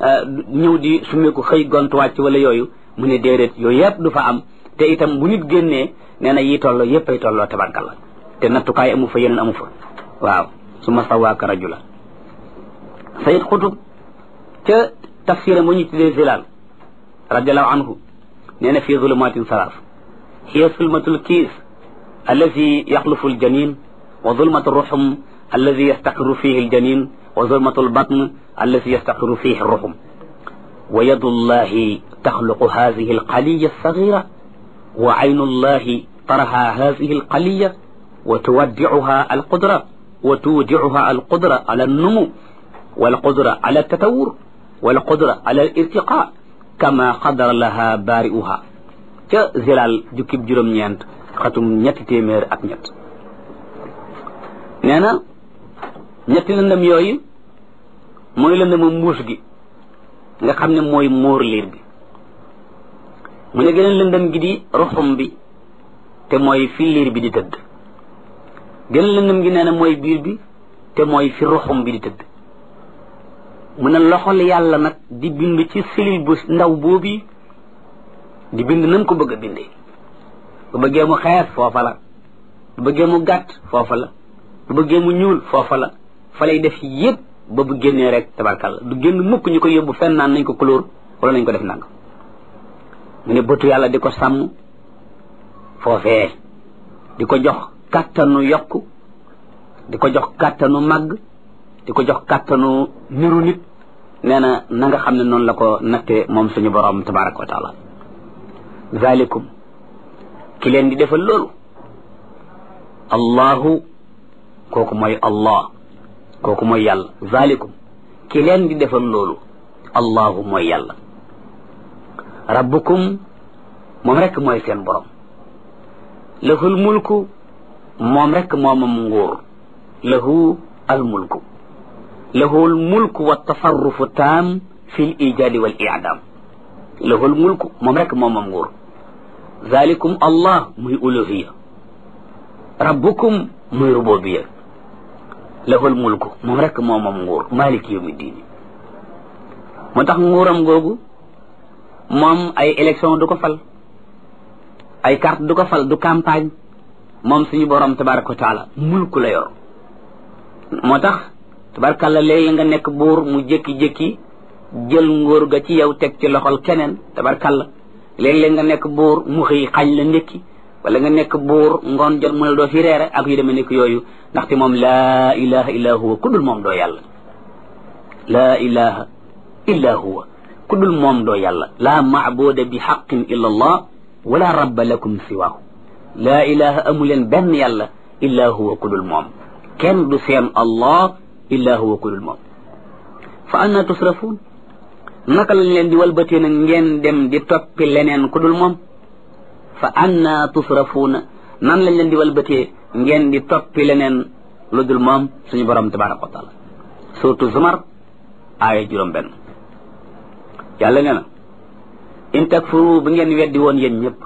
ñëw di sumeeku xëy gont wàcc wala yooyu mu ne déedéet yooyu yëpp du fa am te itam bu nit génnee nee na yi tolloo yëpp ay tolloo tabarkalla te nattukaay amu fa yeneen amu fa waaw su ma sawaaka rajula sayid xutub ca tafsira mu ñu tuddee zilal radiallahu anhu nee na fii zulumatin salaas hiya zulmatul kiis allazi yaxlufu aljanin wa zulmatu ruxum allazi yastaqiru fihi aljanin wa zulmatu albatn allazi yastaqiru fihi ruxum wa yadu llahi taxluqu hadihi alqaliya alsagira wa aynu llahi taraha hadihi alqaliya wa tuwaddicuha alqudra wa tuwdicuha alqudra ala alnumu والقدرة على التطور والقدرة على الارتقاء كما قدر لها بارئها ca zilal jukkib juróom-ñeent xatum ñetti téeméer ak ñett nee na ñetti lëndëm yooyu mooy lëndëmu mbuus gi nga xam ne mooy móor liir bi mu ne geneen lëndëm gi di ruxum bi te mooy fi liir bi di tëdd geneen lëndëm gi nee na mooy biir bi te mooy fi ruxum bi di tëdd mu ne loxol yàlla nag di bind ci cellule bu ndaw boobu di bind nam ko bëgg a bindee bu bëggee mu xees foofa la bu bëggee mu gàtt foofa la bu bëggee mu ñuul foofa la fa lay def yépp ba bu génnee rek tabarkalla du génn mukk ñu ko yóbbu fenn naan nañ ko couleur wala nañ ko def nang mu ne bëtu yàlla di ko sàmm foofee di ko jox kàttanu yokk di ko jox kàttanu màgg di ko jox kàttanu niru nit nee na na nga xam ne noonu la ko nattee moom suñu borom tabaraka wa taala zalikum ki leen di defal loolu allahu kooku mooy allah kooku mooy yàlla zalikum ki leen di defal loolu allahu mooy yàlla rabbukum moom rekk mooy seen borom lahul mulku moom rekk moomam nguur lahu al mulku lahu almulku wa tasarrufu taam fi l ijaadi wal idaam lahu almulku moom rek moom moom nguur zalikum allah muy uluhiya rabbukum muy rububiya lahu almulku moom rek moom moom nguur maliki yawmi diini moo tax nguuram googu moom ay élection du ko fal ay carte du ko fal du campagne moom suñu borom tabaraka wa taala mulku la yor moo tax tabarkalla léegi nga nekk buur mu jékki-jékki jël nguur ga ci yow teg ci loxol keneen tabarkalla léeg-léeg nga nekk buur mu xëy xañ la ndékki wala nga nekk buur ngoon jot mu ne doo fi reere ak yu demee nekk yooyu ndaxte moom laa ilaha illa huwa ku dul moom doo yàlla laa ilaha illa huwa ku dul moom doo yàlla laa maabuda bi xaqin illa allah wala rabba lakum siwaahu laa ilaha amu leen benn yàlla illa huwa ku dul moom kenn du seen allah illa huwa ku dul moom fa anna tusrafuun naka lañ leen di walbatee nag ngeen dem di toppi leneen ku dul moom fa anna tusrafuuna nan lañ leen di walbatee ngeen di toppi leneen lu dul moom suñu borom tabaraka wa taala surtout zumar aaya juróom benn yàlla nee na in takfuru bu ngeen weddi woon yéen ñëpp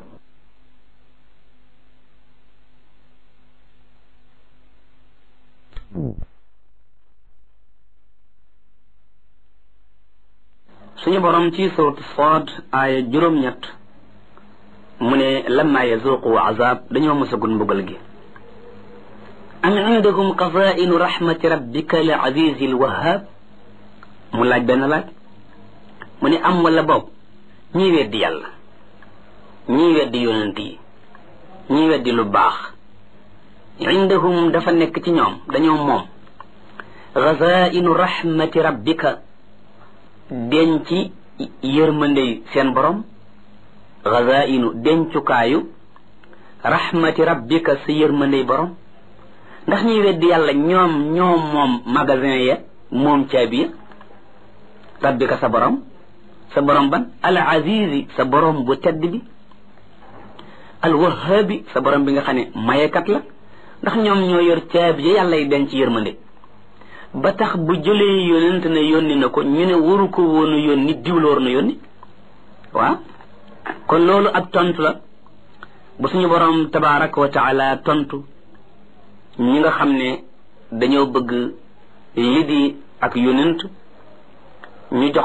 suñu borom ci suratu Saad aaya juróom-ñett mu ne lamma yazuqu azab dañoo mosagul mbugal gi am indakum qazainu rahmati rabbika al azizi al wahhab mu laaj benn laaj mu ne am wala boog ñii weddi yàlla ñii weddi yonent yi ñii weddi lu baax indahum dafa nekk ci ñoom dañoo moom qazainu rahmati rabbika denc yërmandey seen borom gazainu dencukaayu rahmati rabbika sa yërmandey borom ndax ñuy weddi yàlla ñoom ñoom moom magasin ya moom caabi ya rabbika sa borom sa borom ban al azizi sa borom bu tedd bi al wahabi sa borom bi nga xam ne mayekat la ndax ñoom ñoo yor caabi ya yàlla yi denc yërmande ba tax bu jëlee yónent ne yónni na ko ñu ne waru ko woonu yónni diwla war na yónni waaw kon loolu ab tontu la bu suñu borom tabaraka wa taala tontu ñi nga xam ne dañoo bëgg li di ak yónent ñu jox